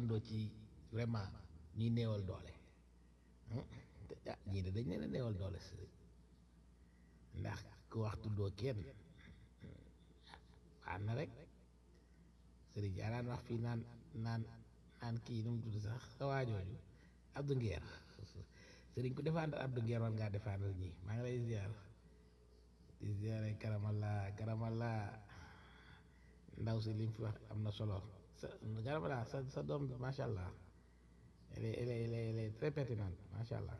àndoo ci vraiment ñuy néewal doole ah ñii de dañ leen a néewal doole si ndax ku wax tuddoo kenn baax na rek sëriñ yaa daan wax fii naan naan naan kii nu mu tudd sax sa waajooju Abdou Nguer sëriñ ku défendre Abdou Nguer war ngaa défendre ñii maa ngi lay ziar di ziare karamalla karamalla ndaw si li mu fi wax am na solo sa karamalla sa sa doom bi macha allah elle est elle est elle est elle est très pertinente macha allah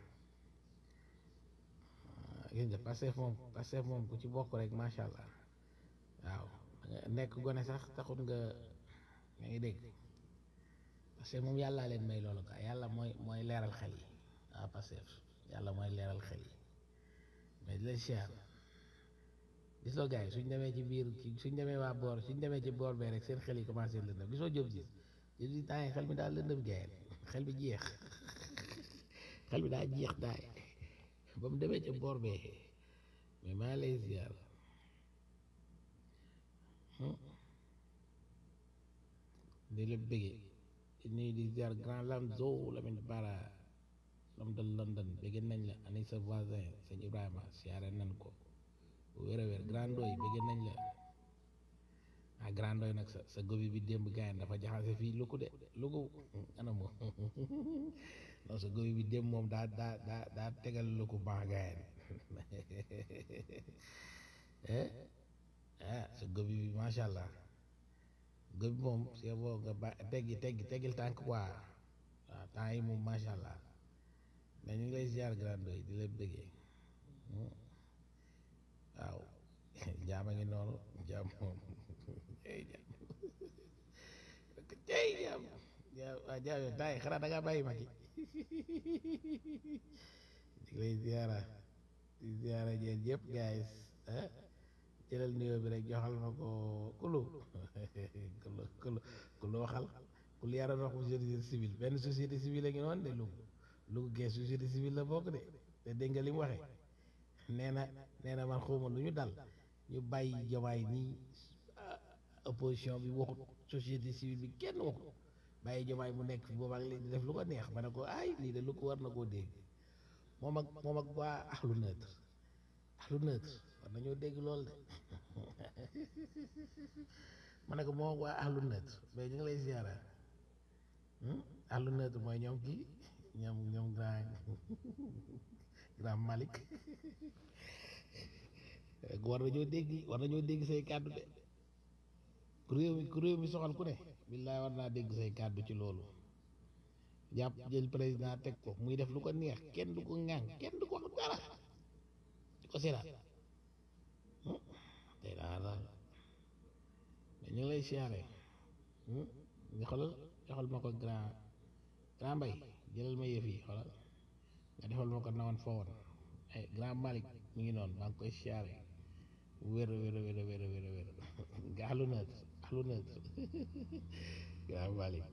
gis nga Pastef moom Pastef moom ku ci bokk rek macha allah waaw nekk gone sax taxut nga nga ngi dégg parce que moom yàllaa leen may loolu quoi yàlla mooy mooy leeral xel yi waaw Pastef yàlla mooy leeral xel yi mais di leen siyaar gisoo gars yi suñ demee ci biir suñ demee waa boor suñ demee ci boor bee rek seen xel yi commencé lëndëm gisoo jóg gis jóg gis temps yi xel mi daal lëndëm gaay xel bi jeex xel bi daa jeex daay ba mu demee ci boor bee mais maa lay ziar di la bëggee nuyu di ziar grand Lamzo Lamine Bara lam de London bëgg nañ la ani sa voisin sëñ Ibrahima siyaare nañ ko wér a wér grand doy bëgg nañ la ah grand doy nag sa sa gobi bi démb gaayen dafa jaxase fii lu ko de lu ko ana moom non sa gobi bi démb moom daa daa daa daa tegal lu ko baax gaayen ah sa gobi bi macha allah gobi moom c'est bon nga ba teggi teggi teggil tànk quoi waaw temps yi moom macha allah mais ñu ngi lay ziar grand doy di la bëggee waaw jaama ngi noonu jaam moom ey jaam ey jaam jaam waa jaam yow taay xanaa da ngaa bàyyi ma ki di lay ziara di ziara jeen yëpp guys ah jëlal nuyoo bi rek joxal ma ko kulu kulu kulu kulu waxal kulu yara wax bu société civile benn société civile a ngi noonu de Louga Louga gee société civile la bokk de te dégg nga li mu waxee nee na nee na man xawma lu ñu dal ñu bàyyi jomaay nii opposition bi waxut société civile bi kenn waxut bàyyi jomaay mu nekk fi boobaak léegi di def lu ko neex ma ne ko ay lii de lu ko war na koo dégg moom ak moom ak waa axlu neutre axlu neutre war nañoo dégg lool de ma ne ko moom ak waa axlu neutre mais ñu ngi lay ziara axlu neutre mooy ñoom kii ñoom ñoom grand grand Malick war nañoo dégg war nañoo dégg say kàddu de ku réew mi ku réew mi soxal ku ne billaay war naa dégg say kàddu ci loolu jàpp jël président teg ko muy def lu ko neex kenn du ko ŋaaŋ kenn du ko wax dara di ko seetaan tey daa daal mais ñu ngi lay siyaare nga xoolal joxal ma ko grand grand mbay jëlal ma yëf yi xoolal nga defal ma ko nawoon foowoon ay grand Malick mi ngi noonu maa ngi koy siyaare wér wér wér wér wér wér nga axlu nët axlu nët grand Malick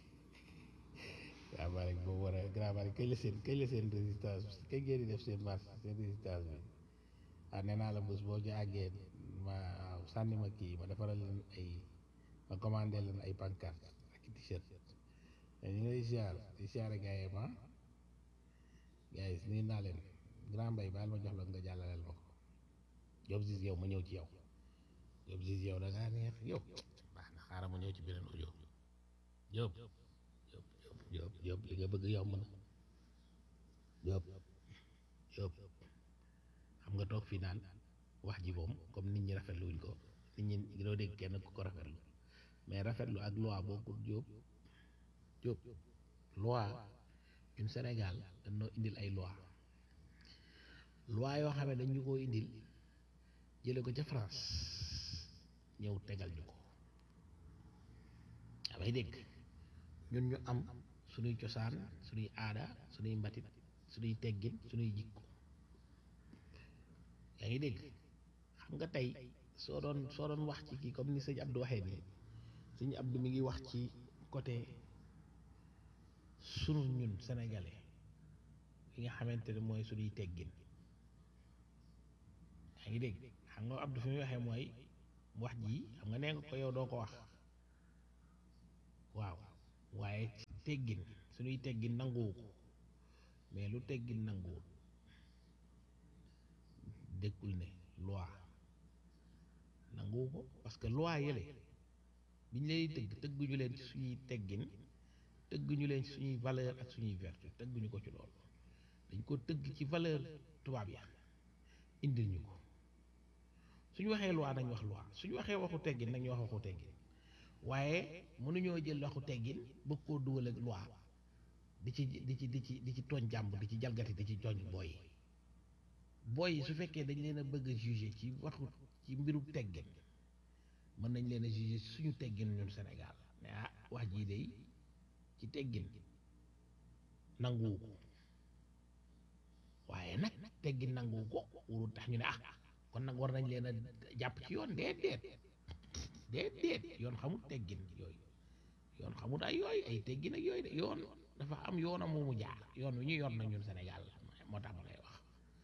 grand Malick boobu war a grand Malick kañ la seen kañ la seen résistance kañ ngeen di def seen marche seen résistance bi ah nee naa la bés boo ci àggee ma waaw sànni ma kii ma defaral leen ay ma commandé leen ay pancarte ak t-shirt mais ñu ngi lay ziar di ziare gars yi ma gars yi nuyu naa leen grand mbay baal ma jox la nga jàllaleel ma ko Diop Ziz yow ma ñëw ci yow Diop Ziz yow da ngaa neex yow baax na xaaral ma ñëw ci beneen audio Diop Diop Diop Diop li nga bëgg yomb na Diop Diop xam nga toog fii naan wax ji moom comme nit ñi rafetlu wuñ ko nit ñi doo dégg kenn ku ko rafetlu mais rafetlu ak loi bokkul Diop Diop loi ñun Sénégal dañoo indil ay loi loi yoo xam ne dañu koo indil jële ko ca France ñëw tegal ñu ko damay dégg ñun ñu am suñuy cosaan suñuy aada suñuy mbatit suñuy teggin suñuy jikko yaa ngi dégg xam nga tey soo doon soo doon wax ci kii comme ni sëñ Abdou waxee nii sëñ Abdou mi ngi wax ci côté sunu ñun sénégalais yi nga xamante ne mooy suñuy teggin yaa ngi dégg xam nga Abdou fi muy waxee mooy wax ji xam nga nee nga ko yow doo ko wax waaw waaye teggin suñuy teggin nanguwu ko mais lu teggin nanguwul dékkul ne loi nanguwu ko parce que loi yële biñ lay tëgg tëgguñu leen ci suñuy teggin tëgguñu leen ci suñuy valeur ak suñuy vertu tëgguñu ko ci loolu dañ ko tëgg ci valeur tubaab ya indil ñu ko suñu waxee loi nañ wax loi suñu waxee waxu teggin nañ wax waxu teggin waaye mënuñoo jël waxu teggin bëgg koo dugal ak loi di ci di ci di ci di ci tooñ jàmb di ci jalgati di ci tooñ booy yi booy yi su fekkee dañ leen a bëgg a juger ci waxu ci mbiru teggin mën nañ leen a juger suñu teggin ñun Sénégal mais ah wax jii de ci teggin nanguwu ko waaye nag teggin nanguwu ko warul tax ñu ne ah kon nag war nañ leen a jàpp ci yoon déet déet déet déet yoon xamul teggin yooyu yoon xamul ay yooyu ay teggin ak yooyu de yoon dafa am yoonam mu jaar yoon wi ñu yoon nag ñun Sénégal moo tax ma lay wax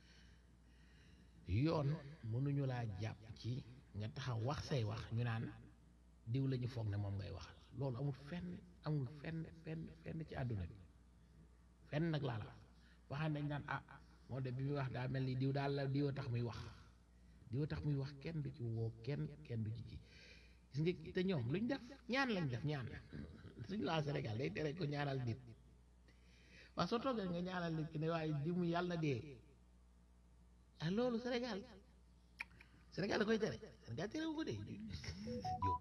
yoon mënuñu laa jàpp ci nga taxaw wax say wax ñu naan diw la ñu foog ne moom ngay waxal loolu amul fenn amul fenn fenn fenn ci àdduna bi fenn nag laa la wax waxaan nañ naan ah moo de bi muy wax daa mel ni diw daal la diw tax muy wax diw tax muy wax kenn du ci woo kenn kenn du ci ji gis nga te ñoom luñ def ñaan lañ def ñaan suñ laa Sénégal day tere ko ñaanal nit waaw soo toogee nga ñaanal nit ki ne waaye di mu yàlla dee ah loolu Sénégal Sénégal da koy tere Sénégal terewu ko de jóg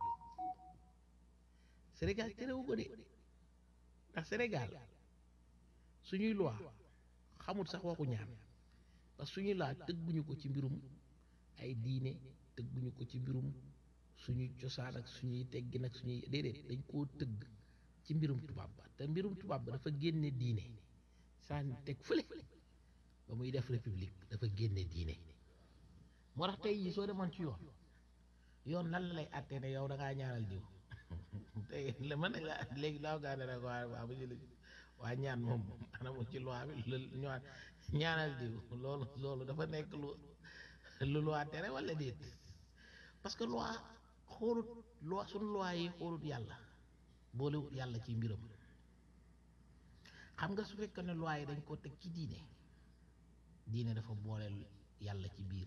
Sénégal terewu ko de ndax Sénégal suñuy loi xamul sax waxu ñaan parce que suñuy loi tëgguñu ko ci mbirum ay diine tëgguñu ko ci mbirum suñuy cosaan ak suñuy teggin ak suñuy déedéet dañ koo tëgg ci mbirum tubaab ba te mbirum tubaab ba dafa génne diine sànni teg fële ba muy def république dafa génne diine moo tax tey jii soo demoon ci yoon yoon lan la lay àttee ne yow da ngaa ñaanal diw tey la mën nañ la léegi laaw gaa ne rek waa waa ba jël waa ñaan moom anamu ci loi bi lu ñaan ñaanal diw loolu loolu dafa nekk lu lu loi tere wala déet parce que loi xoolut loi suñu loi yi xoolut yàlla boolewut yàlla ci mbiram xam nga su fekkee ne loi yi dañ ko teg ci diine diine dafa booleel yàlla ci biir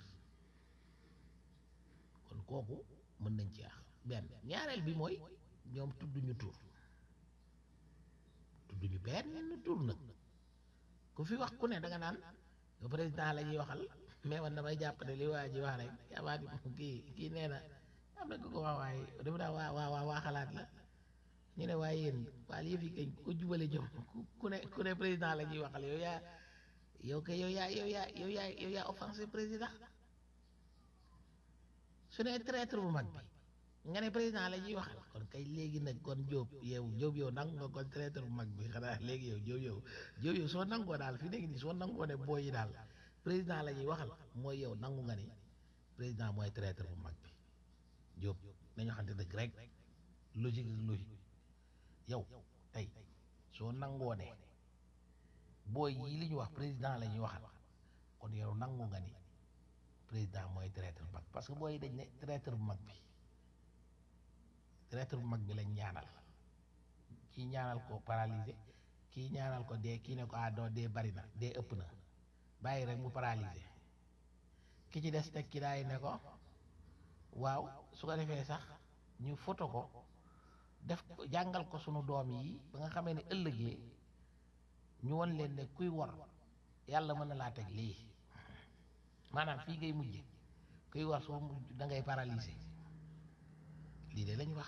kon kooku mën nañ ci ax benn ñaareel bi mooy ñoom tudduñu tur tudduñu benn tur nag ku fi wax ku ne da nga naan le président la ñuy waxal mais man damay jàpp ne li waa ji wax rek yabaat kii kii nee na am na ko ko wax waaye dafa daa waa waa waa waa xalaat la ñu ne waaye yéen waa lii fi kañ ko jubale jom ku ne ku ne président la ñuy waxal yow yaa yow kay yow yaa yow yaa yow yaa yow yaa offensé président su ne traître bu mag bi nga ne président la ñuy waxal kon kay léegi nag kon Jóob yow Jóob yow nangu nga kon traître bu mag bi xanaa léegi yow Jóob yow Jóob yow soo nangoo daal fi nekk nii soo nangoo ne booy yi daal président la ñuy waxal mooy yow nangu nga ni président mooy traître bu mag bi Jóob nañu xamante dëgg rek logique ak logique yow tey soo nangoo ne booy yi li ñu wax président la ñuy waxal kon yow nangu nga ni président mooy traître bu mag parce que booy dañ ne traître bu mag bi traître bu mag bi lañ ñaanal kii ñaanal ko paralysé kii ñaanal ko dee kii ne ko ah doo dee bari na dee ëpp na bàyyi rek mu paralysé ki ci des teg ki daay ne ko waaw su ko defee sax ñu foto ko def ko jàngal ko sunu doom yi ba nga xamee ne ëllëgee ñu won leen ne kuy wor yàlla mën na laa teg lii maanaam fii ngay mujje kuy war soo mujj da ngay paralysé lii de lañ wax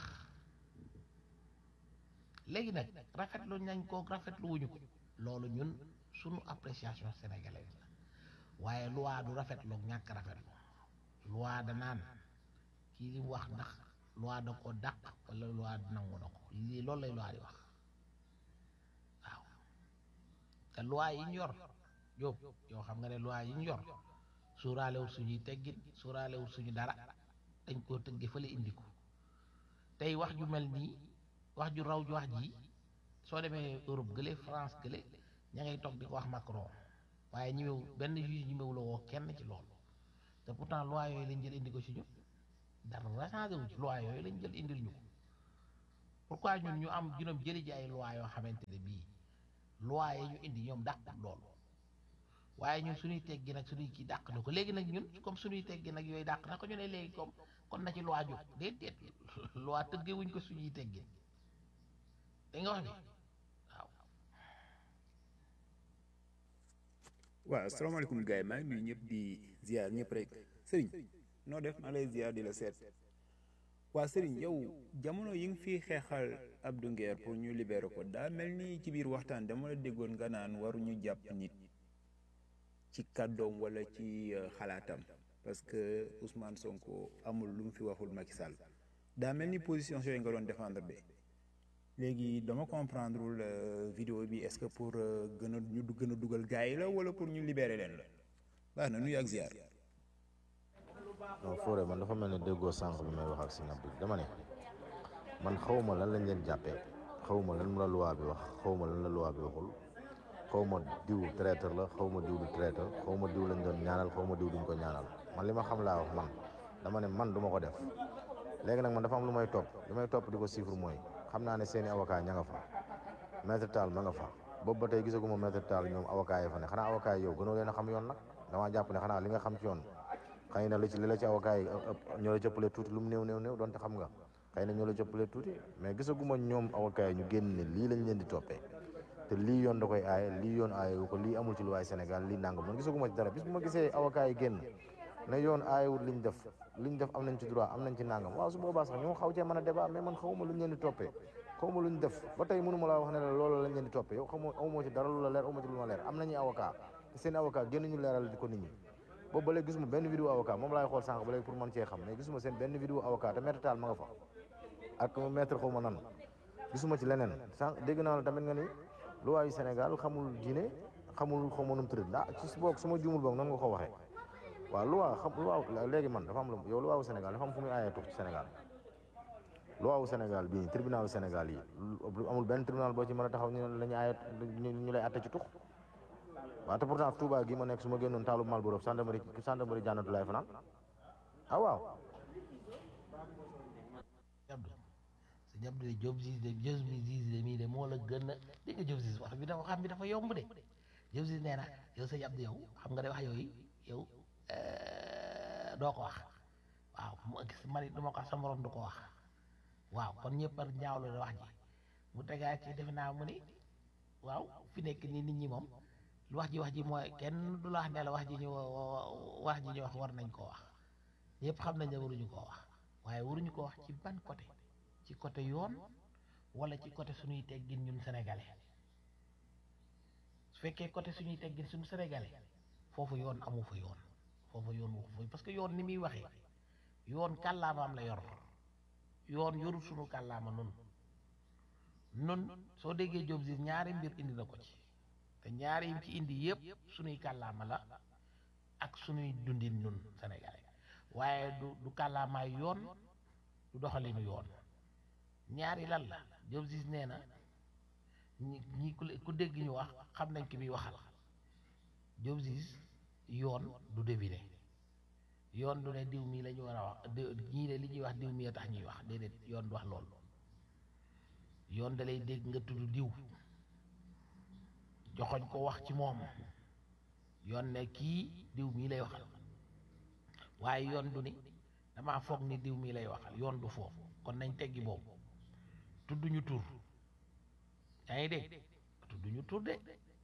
léegi nag rafetlu nañ ko rafetlu wuñu ko loolu ñun sunu appréciation sénégalaise la waaye loi du rafetlu ñàkk rafetlu loi da naan kii li mu wax ndax loi da ko dàq wala loi nangu na ko lii loolu lay loi di wax waaw te loi yi ñu yor Jóob yow xam nga ne loi yi ñu yor suuraalewul suñuy teggin suuraalewul suñu dara dañ koo tëgge fële indi ko tey wax ju mel nii wax ju raw ju wax ji soo demee Europe gële France gële ña ngay toog di ko wax Macron waaye ñëwew benn juge ñëwew la woo kenn ci loolu te pourtant loi yooyu lañ jël indi ko ci ñu dara changé wu ci loi yooyu lañ jël indil ñu ko pourquoi ñun ñu am juróom jëli ji ay loi yoo xamante ne bii loi yi ñu indi ñoom dàq loolu waaye ñun suñuy teggi nag suñuy kii dàq na ko léegi nag ñun comme suñuy teggi nag yooyu dàq na ko ñu ne léegi comme kon na ci loi jóg déedéet loi tëggewuñ ko suñuy teggi da nga wax ni waaw waaw asalaamaaleykum gars yi maa ngi nuyu ñëpp di ziar ñëpp rek sëriñ noo def maa lay ziar di la seet waa sëriñ yow jamono yi nga fi xeexal Abdou Nguer pour ñu libérer ko daa mel ni ci biir waxtaan dama la déggoon nga naan waruñu jàpp nit ci kàddoom wala ci xalaatam parce que Ousmane Sonko amul lu mu fi waxul Macky Sall daa mel ni position yooyu nga doon défendre de léegi dama comprendre wul vidéo bi est-ce que pour gën a ñu gën a dugal gars yi la wala pour ñu libérer leen la baax na nuyu ak ziar. non Fodé man dafa mel ne déggoo sànq bi may wax ak si napp bi dama ne man xawma lan lañ leen jàppee xawma lan la loi bi wax xawma lan la loi bi waxul xawma diw traiteur la xawma diw du traiteur xawma diw lañ doon ñaanal xawma diw duñ ko ñaanal man li ma xam laa wax man dama ne man du ma ko def léegi nag man dafa am lu may topp li may topp di ko chiffre mooy xam naa ne seeni avocat ña nga fa maître Tall ma nga fa boobu ba tey gisaguma maître Tall ñoom avocat yi fa ne xanaa avocat yi yow gënoo leen a xam yoon nag damaa jàpp ne xanaa li nga xam ci yoon xëy na li ci li la ci avocat yi ëpp ñoo la cëppale tuuti lu mu néew néew néew donte xam nga xëy na ñoo la cëppale tuuti mais gisaguma ñoom avocat yi ñu génn ne lii lañ leen di toppee te lii yoon da koy aaye lii yoon aaye wu ko lii amul ci luwaay Sénégal lii nangam man gisaguma ci dara bis bu ma gisee avocat yi génn ne yoon aayewul liñ def liñ def am nañ ci droit am nañ ci nangam waaw su boobaa sax ñu xaw cee mën a débat mais man xawma luñ leen di toppee xawma luñ def ba tey mënu ma laa wax ne la loolu lañ leen di toppee yow xamoo amoo ci dara lu la leer amoo ci lu ma leer am nañuy avocat te seen avocat génn ñu leeral di ko nit ñi boobu ba léegi gisuma benn vidéo avocat moom laay xool sànq ba léegi pour mën cee xam mais gisuma seen benn vidéo avocat te maître Tall ma nga fa ak maître xaw ma nan gisuma ci leneen sànq dégg naa la tamit nga ni loi yu Sénégal xamul diine xamul xaw ma nu mu tëdd ah ci boog su ma juumul boog nan nga ko waxee waaw loi xam loi léegi man dafa am lu yow loi wu Sénégal dafa am fu muy aayee tux ci Sénégal loi wu Sénégal bii tribunalu Sénégal yi amul benn tribunal boo ci mën a taxaw ñu ne la ñu aaye ñu lay atte ci tux waaw te pourtant Touba gi ma nekk su ma génnoon taalu Malboro gendarmerie gendarmerie jànnatu laay fanaan ah waaw Abdou sa jàpp de Diop Ziz de Diop Ziz de mii de moo la gën a dégg nga Diop Ziz wax bi dafa xam bi dafa yomb de Diop Ziz nee na yow sa jàpp yow xam nga de wax yooyu yow doo ko wax waaw man it du ma ko wax sa morom du ko wax waaw kon ñëpp a ñaawlu de wax ji mu tegaat ci defe naa mu ni waaw fi nekk nii nit ñi moom wax ji wax ji mooy kenn du la wax ne la wax ji ñu wax ji ñu wax war nañ koo wax ñëpp xam nañ ne waruñu koo wax waaye waruñu ko wax ci ban côté ci côté yoon wala ci côté suñuy teggin ñun sénégalais su fekkee côté suñuy teggin suñu sénégalais foofu yoon amu fa yoon foofu yoon waxu fa parce que yoon ni muy waxee yoon kàllaamaam la yor yoon yorul suñu kàllaama nun nun soo déggee Diop Ziz ñaari mbir indi na ko ci te ñaari yim ci indi yëpp suñuy kàllaama la ak suñuy dundin ñun sénégalais waaye du du kàllaamaay yoon du doxalinu yoon ñaari lan la Diop Ziz nee na ñi ñi ku dégg ñu wax xam nañ ki muy waxal Diop Ziz yoon du deviner yoon du ne diw mii la ñu war a wax ñii de li ñuy wax diw mii a tax ñuy wax déedéet yoon du wax loolu yoon da lay dégg nga tudd diw joxoñ ko wax ci moom yoon ne kii diw mii lay waxal waaye yoon du ni damaa foog ni diw mii lay waxal yoon du foofu kon nañ teggi boobu tudduñu tur yaa ngi dégg tudduñu tur de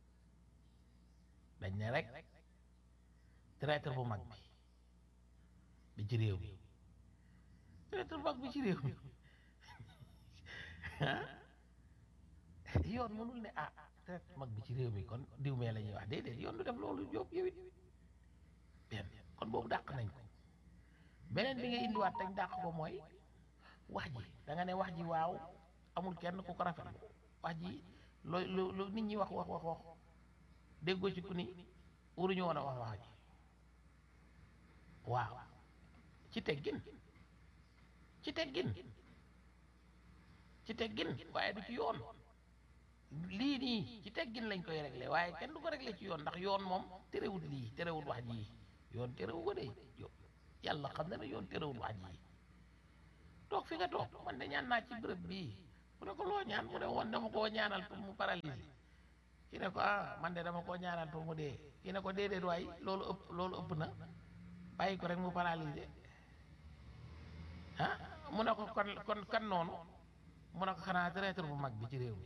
dañ ne rek traître bu mag bi bi ci réew mi traître bu mag bi ci réew mi yoon mënul ne ah traître mag bi ci réew mi kon diw mee la ñuy wax déedéet yoon du def loolu yóbbu yow it benn kon boobu dàq nañ ko beneen bi nga indiwaat tañ dàq ko mooy wax ji da nga ne wax ji waaw amul kenn ku ko rafet wax ji loo lu lu nit ñi wax wax wax wax déggoo ci ku ni waruñu woon a wax wax ji waaw ci teggin ci teggin ci teggin waaye du ci yoon lii nii ci teggin lañ koy réglé waaye kenn du ko réglé ci yoon ndax yoon moom terewul lii terewul wax ji yoon terewu ko de yàlla xam na ne yoon terewul wax ji toog fi nga toog man de ñaan naa ci bërëb bii mu ne ko loo ñaan mu ne woon dama koo ñaanal pour mu paralysé ki ne ko ah man de dama koo ñaanal pour mu dee ki ne ko déedéet waay loolu ëpp loolu ëpp na bàyyi ko rek mu paralysé ah mu ne ko kon kon kan noonu mu ne ko xanaa traître bu mag bi ci réew mi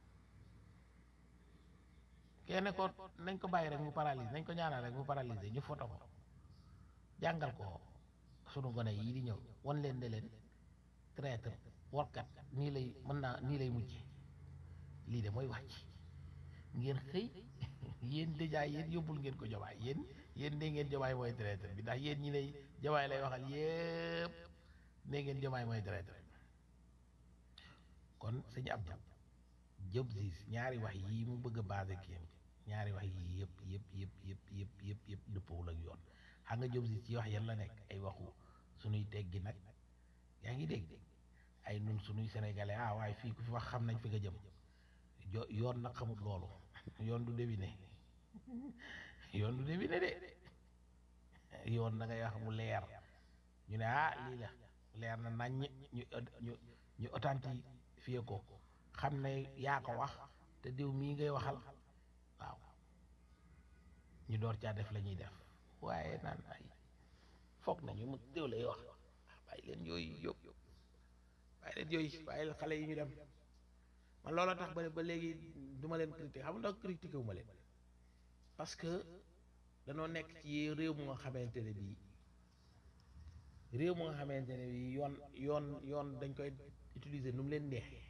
kenn ko nañ ko bàyyi rek mu paralysé nañ ko ñaanal rek mu paralysé ñu foto ko jàngal ko sunu gone yii di ñëw wan leen ne leen traître warkat nii lay mën naa nii lay mujje lii de mooy wax ci ngeen xëy yéen déjà yéen yóbbul ngeen ko jomaay yéen yéen ne ngeen jomaay mooy traître bi ndax yéen ñi lay jomaay lay waxal yépp ne ngeen jomaay mooy traître bi kon sëñ Abdou Diop Ziz ñaari wax yii mu bëgg a basé kii ñaari wax yii yëpp yëpp yëpp yëpp yëpp yëpp yëpp dëppawul ak yoon xam nga Diop Ziz ci wax yan la nekk ay waxu suñuy teggi nag yaa ngi dégg ay nun suñuy sénégalais ah waaye fii ku fi wax xam nañ fi nga jëm jo yoon nag xamut loolu yoon du devine yoon du devine de yoon da ngay wax mu leer ñu ne ah lii la leer na nañ ñu ñu ñu authentifié ko xam ne yaa ko wax te diw mii ngay waxal waaw ñu door caa def la ñuy def waaye naan ay foog nañu mu diw lay wax bàyyi leen yooyu yóbbu bàyyi leen yooyu bàyyi leen xale yi ñu dem man loola tax ba ba léegi du ma leen critiquer xam nga ndax critiquer wu ma leen parce que danoo nekk ci réew mu nga xamante ne bii réew mu nga xamante ne bii yoon yoon yoon dañ koy utiliser nu mu leen neexee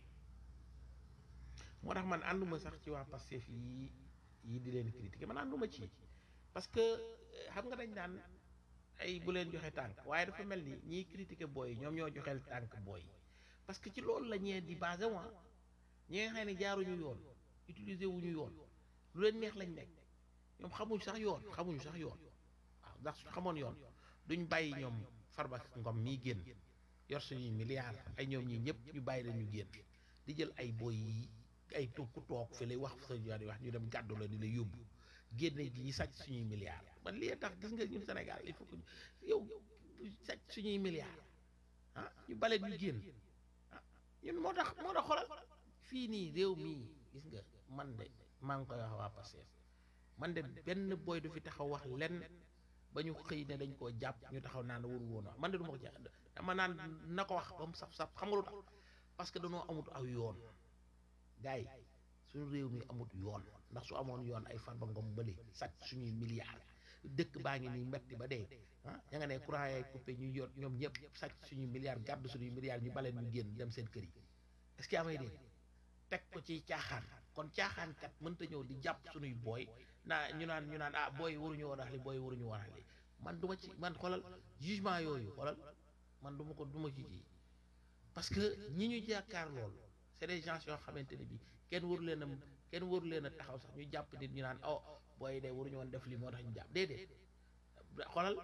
moo tax man ànduma sax ci waa Pastef yi yi di leen critiquer man ànduma ci parce que xam nga dañ daan ay bu leen joxe tànk waaye dafa mel ni ñiy critiquer booy yi ñoom ñoo joxeel tànk booy parce que ci loolu la ñee di basé wa ñi nga xam ne jaaruñu yoon utiliser wuñu yoon lu leen neex lañ nekk ñoom xamuñ sax yoon xamuñu sax yoon waaw ndax su xamoon yoon duñ bàyyi ñoom Farba Ngom mii génn yor suñuy milliards ay ñoom ñii ñëpp ñu bàyyi la ñu génn di jël ay boy yi ay toog ku toog fi lay wax sa di wax ñu dem gàddu la di la yóbbu génne gi ñu sàcc suñuy milliards man lii tax gis nga ñun Sénégal il faut que yow sàcc suñuy milliards ah ñu bale ñu génn ah ñun moo tax moo tax xoolal fii nii réew mii gis nga man de maa ngi koy wax waa Pastef man de benn boy du fi taxaw wax lenn ba ñu xëy ne dañ koo jàpp ñu taxaw naan waru woon wax man de du ma ko jàpp dama naan na ko wax ba mu saf saf xam nga lu tax parce que dañoo amut aw yoon gars yi suñu réew mi amut yoon ndax su amoon yoon ay Farba Ngom bële sàcc suñuy milliards dëkk baa ngi nii metti ba dee ah ña nga ne courant yaay coupé ñu yor ñoom ñëpp sàcc suñuy milliards gàddu suñuy milliards ñu baleen ñu génn dem seen kër yi est-ce que amay dégg teg ko ci caaxaan kon caaxaan kat mënta ñëw di jàpp suñuy booy naa ñu naan ñu naan ah booy waruñu woon wax li booy waruñu woon wax li man du ma ci man xoolal jugement yooyu xoolal man du ma ko du ma ci ji parce que ñi ñu jàkkaar lool c'est des gens yoo xamante ne bi kenn waru leen a kenn waru leen a taxaw sax ñu jàpp nit ñu naan oh booy de waruñu woon def lii moo tax ñu jàpp déedéet xoolal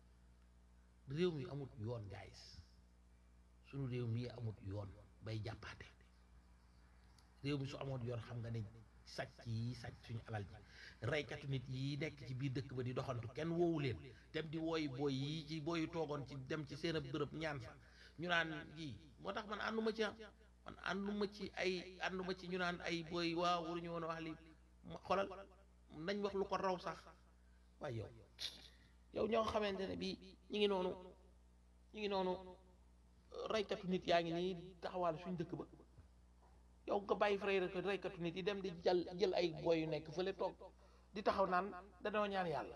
réew mi amut yoon guys suñu réew mi amut yoon bay jàppaate réew mi su amoon yoon xam nga ne sàcc yi sàcc suñu alal ji reykatu nit yi nekk ci biir dëkk ba di doxantu kenn woowu leen dem di wooyi booy yi ci booy toogoon ci dem ci seen ab bërëb ñaan fa ñu naan kii moo tax man ànduma ci man ànduma ci ay ànduma ci ñu naan ay booy waaw waruñu woon a wax li xolal nañ wax lu ko raw sax waaye yow yow ñoo xamante ne bii ñu ngi noonu ñu ngi noonu reykatu nit yaa ngi nii taxawaal suñ dëkk ba yow nga bàyyi frère ko reykatu nit yi dem di jël jël ay boy yu nekk fële toog di taxaw naan dañoo ñaan yàlla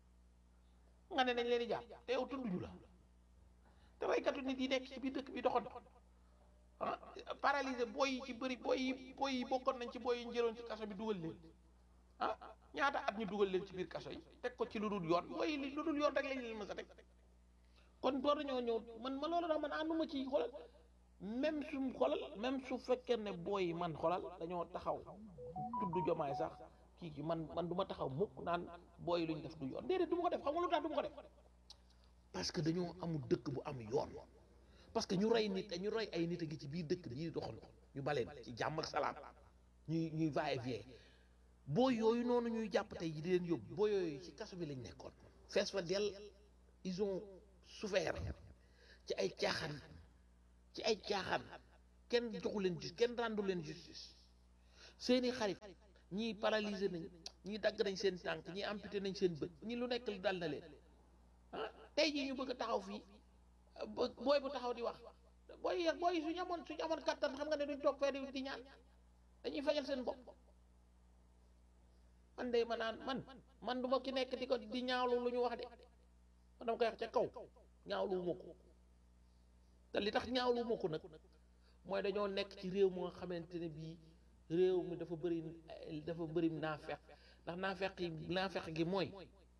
nga ne nañ leen di jàpp te yow tudduñu la te reykatu nit yi nekk ci biir dëkk bi doxoon ah paralysé boy yi ci bëri boy yi boy yi bokkoon nañ ci boy yi ñu jëloon ci kaso bi dugal leen ah ñaata at ñu dugal leen ci biir kaso yi teg ko ci lu dul yoon boy yi lu dul yoon rek lañ leen mës a teg kon door nañoo ñëw man ma loolu daal man ànduma ci xoolal même su xoolal même su fekkee ne booy yi man xoolal dañoo taxaw tudd jomaay sax kii ki man man du ma taxaw mukk naan booy yi lu ñu def du yoon déedéet du ma ko def xam nga lu tax du ma ko def parce que dañoo amul dëkk bu am yoon parce que ñu rey nit ñu rey ay nit a ngi ci biir dëkk bi ñuy doxal ñu baleen ci jàmm ak salaam ñuy ñuy va et vient booy yooyu noonu ñuy jàpp tey ji di leen yóbbu booy yooyu ci kaso bi lañ nekkoon fees fa dell ils ont souffert ci ay caaxaan ci ay caaxaan kenn joxu leen justice kenn rendu leen justice seeni xarit ñii paralysé nañ ñii dagg nañ seen tànk ñii amputé nañ seen bët ñii lu nekk li dal na leen ah tey jii ñu bëgg a taxaw fii bo- booy bu taxaw di wax booy yi booy yi suñu amoon suñu amoon kattan xam nga ne duñ toog fee di di ñaan dañuy fajal seen bopp man de ma naan man man du ma ki nekk di ko di ñaawlu lu ñu wax de man dama koy wax ca kaw ñaawlu ma ko te li tax ñaawlu ma ko nag mooy dañoo nekk ci réew mu nga xamante ne bii réew mi dafa bëri dafa bëri naafeq ndax naafeq yi naafeq gi mooy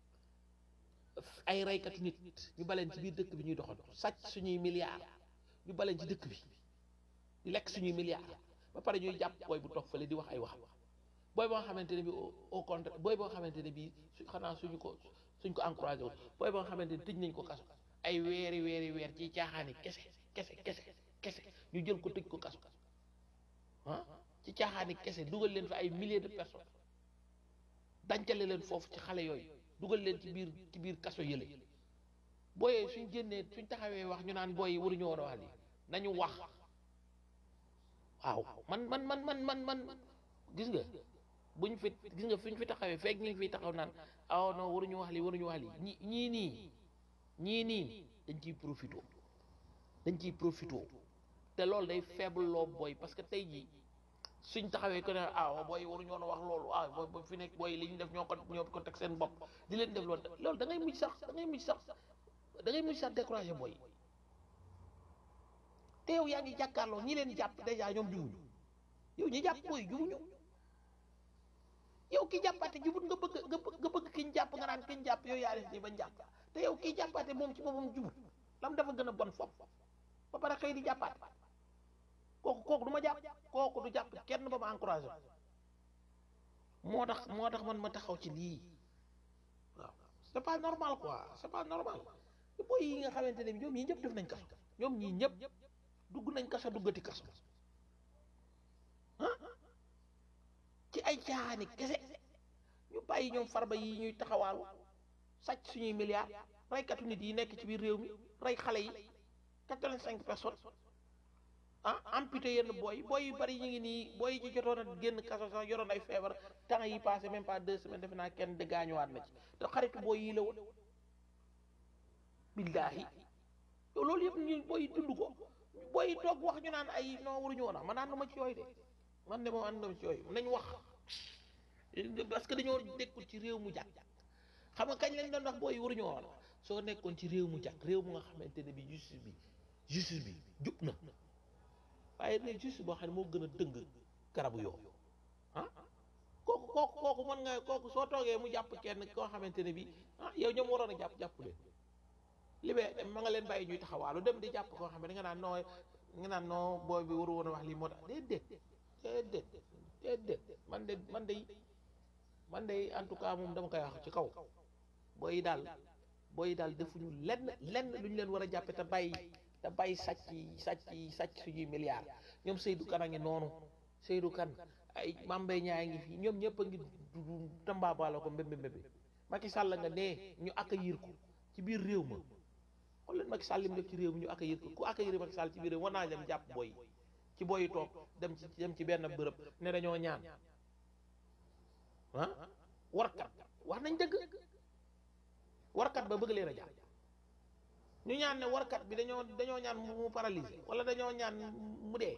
ay reykatu nit ñu baleen ci biir dëkk bi ñuy doxal sàcc suñuy milliards ñu baleen ci dëkk bi di lekk suñuy milliards ba pare ñuy jàpp booy bu toog fële di wax ay wax booy boo xamante ne bi au au contraire booy boo xamante ne bii su xanaa suñu ko suñ ko encouragé wul booy boo xamante ne tëj nañ ko kaso ay weeri weeri weer ci caaxaani kese kese kese kese ñu jël ko tëj ko kaso ah ci caaxaani kese dugal leen fi ay milliers de personnes dancale leen foofu ci xale yooyu dugal leen ci biir ci biir kaso yële booyee suñ génnee suñ taxawee wax ñu naan booy yi waruñu woon a wax lii nañu wax waaw man man man man man man gis nga buñ fi gis nga fuñ fi taxawee fekk ñu ngi fiy taxaw naan aw non waruñu wax lii waruñu wax lii ñi ñii nii ñii nii dañ ciy profito dañ ciy profito te loolu day faible loo booy parce que tey jii suñ taxawee ko ne ah booy waruñu woon a wax loolu ah booy booy fi nekk booy li ñu def ñoo ko ñoo ko teg seen bopp di leen def loolu loolu da ngay mujj sax da ngay mujj sax da ngay mujj sax découragé booy te yow yaa ngi jàkkaarloo ñi leen jàpp dèjà ñoom jubuñu yow ñi jàpp booy jubuñu yow ki jàppaate jubut nga bëgg nga bëgg nga bëgg ki ñu jàpp nga naan ki ñu jàpp yow yaa def nii bañ jàpp te yow kii jàppaate moom ci boppam jubut lam dafa gën a bon fop ba pare xëy di jàppaate kooku kooku du ma jàpp kooku du jàpp kenn ba ma encouragé moo tax moo tax man ma taxaw ci lii waaw c'est pas normal quoi c'est pas normal booy yi nga xamante ne bi ñoom ñii ñëpp def nañ kaso ñoom ñii ñëpp dugg nañ kaso duggati kaso ah ci ay caaxaani kese ñu bàyyi ñoom farba yi ñuy taxawaalu sàcc suñuy milliards reykatu nit yi nekk ci biir réew mi rey xale yi quatre-vingt-cinq personnes ah amputé yenn booy booy yu bari ñu ngi nii booy yi ci jotoon a génn kaso sax yoroon ay feebar temps yi passé même pas deux semaines defe naa kenn de gaañuwaat na ci te xaritu booy yi la woon billaahi yow loolu yëpp ñu booy dund ko booy yi toog wax ñu naan ay non waruñu woon a man ànduma ci yooyu de man de moom ànduma ci yooyu nañ wax parce que dañoo nekkul ci réew mu jàkk xam nga kañ lañ doon wax booy yi waruñu woon a soo nekkoon ci réew mu jàkk réew mu nga xamante ne bi justice bi justice bi jub na waaye ne justice boo xam ne moo gën a dëng garabu yoo ah kooku kooku kooku mën nga kooku soo toogee mu jàpp kenn koo xamante ne bi ah yow ñoom waroon a jàpp jàpp leen libee ma nga leen bàyyi ñuy taxawaalu dem di jàpp koo xam ne nga naan noo nga naan noo booy bi waru woon a wax lii moo tax déedéet déedéet déedéet man de man de man de en tout cas moom dama koy wax ci kaw booy yi daal booy yi daal defuñu lenn lenn lu ñu leen war a jàppe te bàyyi te bàyyi sàcc yi sàcc yi sàcc suñuy milliards ñoom Seydou Kane a ngi noonu Seydou Kane ay Mambay ñaa ngi fi ñoom ñëpp a ngi tambaabala ko mbéb mbéb Macky Sall nga nee ñu accueillir ko ci biir réew ma xool leen Macky Sall li mu def ci réew mi ñu accueillir ko ku accueillir Macky Sall ci biir réew war naa dem jàpp booy ci booy yi toog dem ci dem ci benn bërëb ne dañoo ñaan ah warkat wax nañ dëgg warkat ba bëgg leen a jàpp ñu ñaan ne warkat bi dañoo dañoo ñaan mu paralysé wala dañoo ñaan mu dee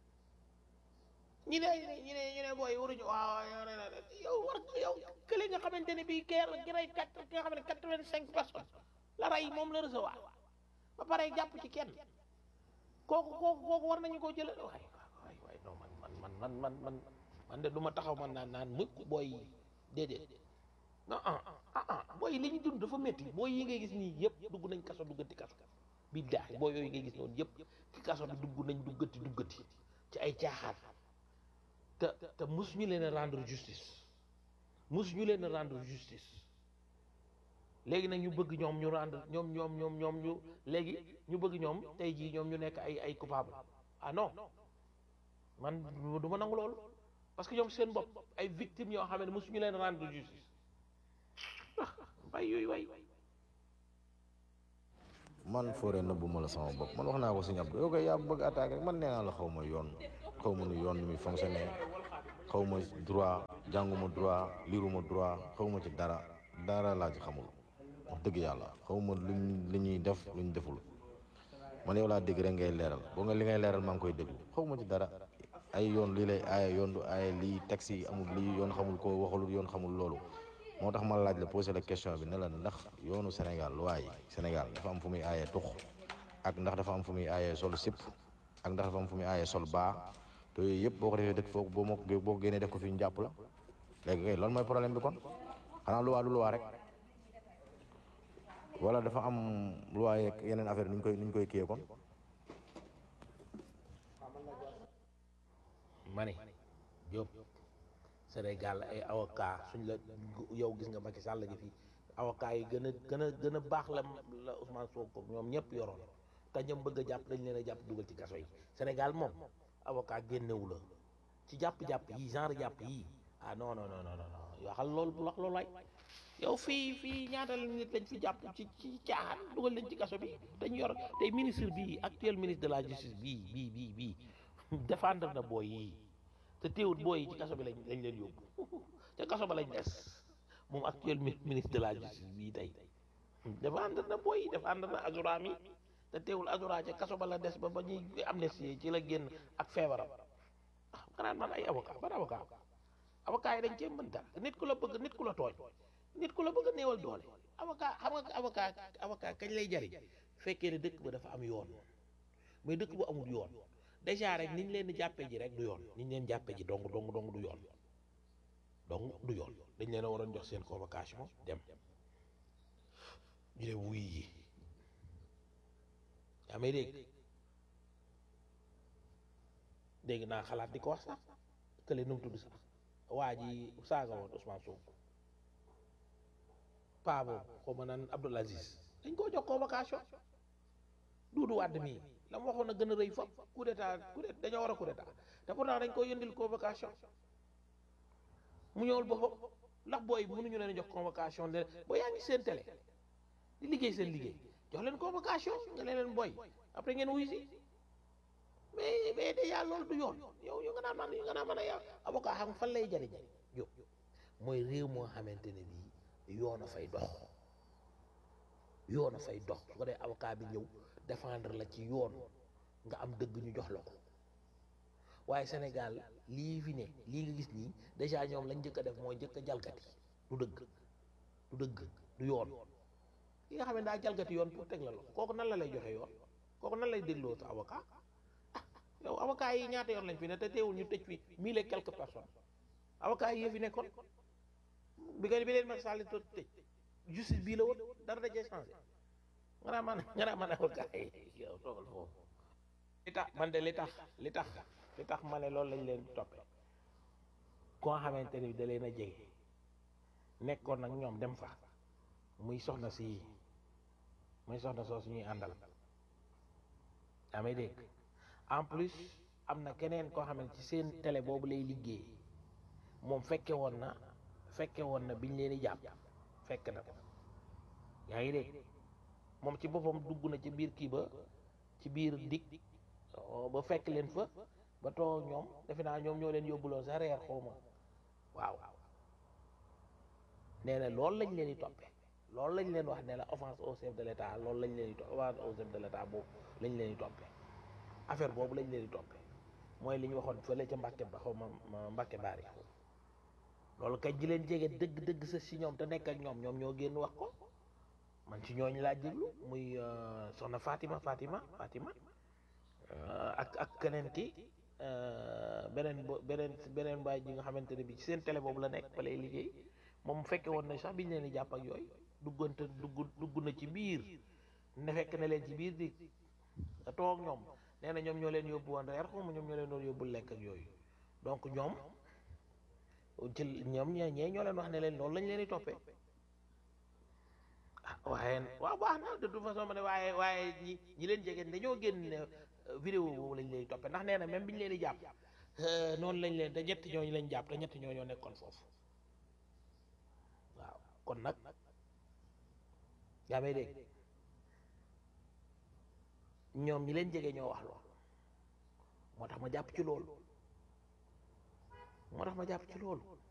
ñi ne ñi ne ñu ne booy waruñu waaw yow war yow kële nga xamante ne bii keer ki rey quatre ki nga xam ne quatre-vingt-cinq personnes la rey moom la recevoir ba pare jàpp ci kenn kooku kooku kooku war nañu koo jële waay waay waay non man man man man man man man de du ma taxaw man naan naan mukk booy yi déedéet non ah ah ah booy yi li ñu dund dafa métti booy yi ngay gis nii yëpp dugg nañ kaso duggati kaso billaahi booy yooyu ngay gis noonu yëpp ci kaso bi dugg nañ duggati duggati ci ay caaxaan te te mosuñu leen a rendre justice mosuñu leen a rendre justice léegi nag ñu bëgg ñoom ñu rendre ñoom ñoom ñoom ñoom ñu léegi ñu bëgg ñoom tey jii ñoom ñu nekk ay ay coupable ah non man du ma nangu loolu parce que ñoom seen bopp ay victimes yoo xam ne mosuñu leen rendre justice ah bay yooyu way man fooree nëbbu ma la sama bopp man wax naa ko sëñ Abdou yow koy yaa bëgg attaque rek man nee naa la xaw ma yoon xaw ma nu yoon ni muy fonctionné xaw ma droit jànguma droit liiruma droit xaw ma ci dara dara laa ci xamul wax dëgg yàlla xaw ma luñ li ñuy def luñ deful man yow laa dégg rek ngay leeral boo nga li ngay leeral maa ngi koy déglu xaw ma ci dara ay yoon lii lay aaye yoon du aaye lii taxi yi amul lii yoon xamul ko waxalul yoon xamul loolu moo tax ma laaj la posé la question bi ne la ndax yoonu Sénégal loi yi Sénégal dafa am fu muy aayee tux ak ndax dafa am fu muy aayee sol sip ak ndax dafa am fu muy aayee sol baa te yooyu yëpp boo ko defee dëkk foofu boo moo ko boo ko génnee def ko fi ñu jàpp la léegi kay loolu mooy problème bi kon xanaa loi du loi rek wala dafa am loi yeeg yeneen affaire ni ñu koy ni ñu koy kiyee kon ma ne Diop Sénégal ay avocat suñ la yow gis nga Macky Sall gi fii avocat yi gën a gën a gën a baax la la Ousmane Sonko ñoom ñëpp yoroon te ñoom bëgg a jàpp dañ leen a jàpp dugal ci kaso yi Sénégal moom avocat génnewu la ci jàpp-jàpp yi genre jàpp yi ah non non non non non yoo xam loolu wax loolu ay yow fii fii ñaata la nit lañ fi jàpp ci ci caaxaan dugal leen ci kaso bi dañ yor tey ministre bii actuel ministre de la justice bii bii bii bii défendre na booy yi te teewut booy yi ci kaso bi lañ lañ leen yóbbu ca kaso ba lañ des moom actuel ministre de la justice bii tey défendre na booy yi défendre na Azoura mi te teewul Azoura ca kaso ba la des ba ba ñuy amnistie ci la génn ak feebaram ah xanaa man ay avocat ban avocat avocat yi dañ cee mën dara nit ku la bëgg nit ku la tooñ nit ku la bëgg a néewal doole avocat xam nga avocat avocat kañ lay jariñ fekkee ne dëkk ba dafa am yoon mais dëkk bu amul yoon déjà rek niñ leen di jàppee ji rek du yoon niñ leen jàppee ji dong dong dong du yoon dong du yoon dañ leen a waroon jox seen convocation dem ñu ne wuy yi yaa may dégg dégg naa xalaat di ko wax sax kële nu mu tudd sax waa ji saaga woon Ousmane Sonko paa boobu xaw ma naan Abdoul Aziz dañ koo jox convocation Doudou Wade mii la mu waxoon a gën a rëy fop coup d'état coup d'état dañoo war a coup d'état te pourtant dañ koy yëndil convocation mu ñëwul boppam ndax booy mënuñu leen jox convocation ne boo yaa ngi seen télé di liggéey seen liggéey jox leen convocation nga leen leen booy après ngeen wuyu si mais mais déjà loolu du yoon yow yow nga naan man nga naan man a yow avocat xam fan lay jariñ yow mooy réew moo xamante ne bii yoon a fay dox yoon a fay dox su ko dee avocat bi ñëw défendre la ci yoon nga am dëgg ñu jox la ko waaye Sénégal lii fi ne lii nga gis nii déjà ñoom lañ njëkk a def mooy njëkk a jalgati du dëgg du dëgg du yoon ki nga xam ne daa jalgati yoon pour teg la lo kooku nan la lay joxe yoon kooku nan lay dégloo sa avocat ah yow avocat yi ñaata yoon lañ fi ne te teewul ñu tëj fi mille et quelques personnes avocat yi fi nekkoon bi nga bi leen Macky Sall to tëj justice bii la woon dara da cee changé nga naa man nga naa man avocat yi yow toogal foofu li tax man de li tax li tax li tax ma ne loolu lañ leen toppee koo xamante ni da leen a jege nekkoon nag ñoom dem fa muy soxna si muy soxna soo suñuy àndal amee dégg en plus am na keneen koo xam ne ci seen télé boobu lay liggéey moom fekke woon na fekke woon na biñ leen di jàpp fekk na ko yaa ngi dégg moom ci boppam dugg na ci biir kii ba ci biir dig ba fekk leen fa ba toog ñoom defe naa ñoom ñoo leen yóbbuloo sa reer xawma waaw nee na loolu lañ leen di toppee loolu lañ leen wax ne la offense au chef de l'état loolu lañ leen di toppee offense au chef de l'état boobu lañ leen di toppee affaire boobu lañ leen di toppee mooy li ñu waxoon fële ca Mbàkke ba xaw ma Mbàkke baari loolu kay ji leen jege dëgg dëgg sa si ñoom te nekk ak ñoom ñoom ñoo génn wax ko man ci ñooñu laa jéglu muy soxna Fatima Fatima Fatima ak ak keneen ki beneen bo beneen beneen baay ji nga xamante ne bi ci seen télé boobu la nekk fa lay liggéey moom fekke woon na sax biñ leen di jàpp ak yooyu duggante dugg dugg na ci biir ne fekk na leen ci biir di toog ñoom nee na ñoom ñoo leen yóbbu woon reer xaw ma ñoom ñoo leen doon yóbbu lekk ak yooyu donc ñoom ci ñoom ñee ñee ñoo leen wax ne leen loolu lañ leen di toppee ah waaye waaw baax na de toute façon ma ne waaye waaye ñi ñi leen jege dañoo génn ne vidéo boobu lañ leen di toppee ndax nee na même bi ñu leen di jàpp noonu lañ leen te ñetti ñooñu lañ jàpp te ñetti ñoo ñoo nekkoon foofu waaw kon nag yaa may dégg ñoom ñi leen jege ñoo wax loolu moo tax ma jàpp ci loolu moo tax ma jàpp ci loolu